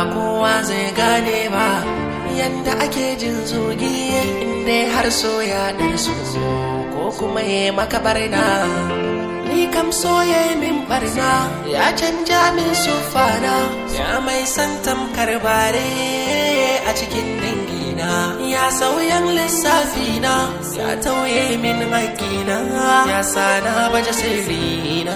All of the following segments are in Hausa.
kowa zai gane ba yanda ake jin zogi inda har so ya su ko kuma ya maka barna ni kam soye min barna ya canja min sufana ya mai san tamkar bare a cikin dangina ya sauyan lissafina ya tauye min haƙina ya sana baje sirrina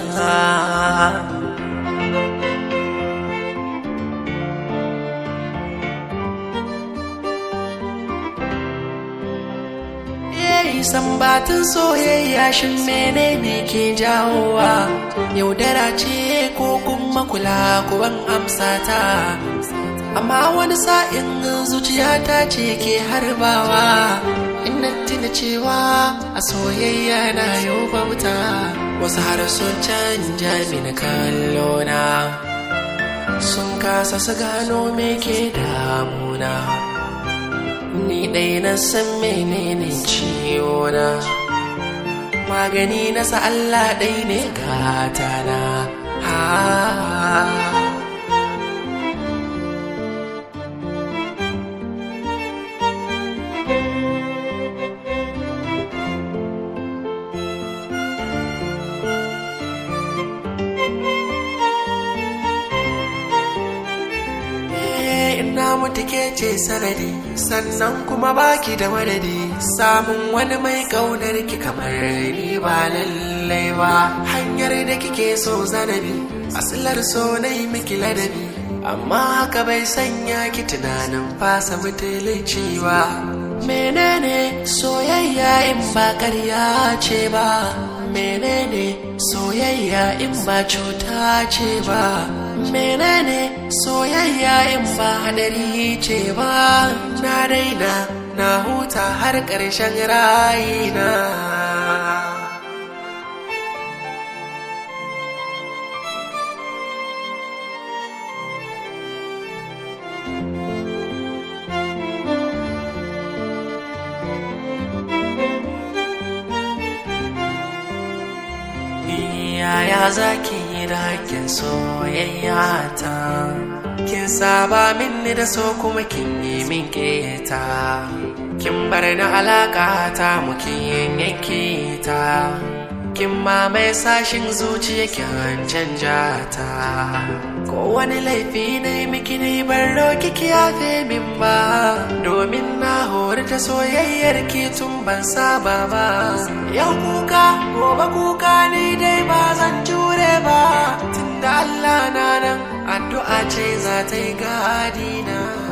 sambatin soyayya shin menene ke jawowa yaudara ce ko kuma kula kuwan amsa ta amma wani sa'in zuciyata ce ke harbawa ina tuna cewa a soyayya na yau bauta wasu har sun canja mini kallona sun kasa su gano me ke damuna ni ɗai na san menene ciwona magani na sa Allah ɗai ne gatana ha na mutu ke ce sanadi sannan kuma baki da madadi samun wani mai kaunar ki kamar ni ba lallai ba hanyar da kike so zanabi asilar so na yi miki ladabi amma haka bai sanya ki tunanin fasa mutulici ba menene soyayya in ba karya ce ba menene soyayya in ba cuta ce ba menene soyayya in ba hadari ce ba na daina na huta har ƙarshen rayina yaya zaki yi da hakkin soyayya ta kin saba minni da so kuma kin yi min keta kin bar na alaka ta mukin yanke ta kin ma mai sashin zuciya kin canja ta ko wani laifi ne miki ne ban roki ki yafe min ba domin na hori ta soyayyar ki tun ban saba ba yau kuka gobe kuka ni dai ba zan jure ba tunda Allah na nan addu'a ce za ta yi gadina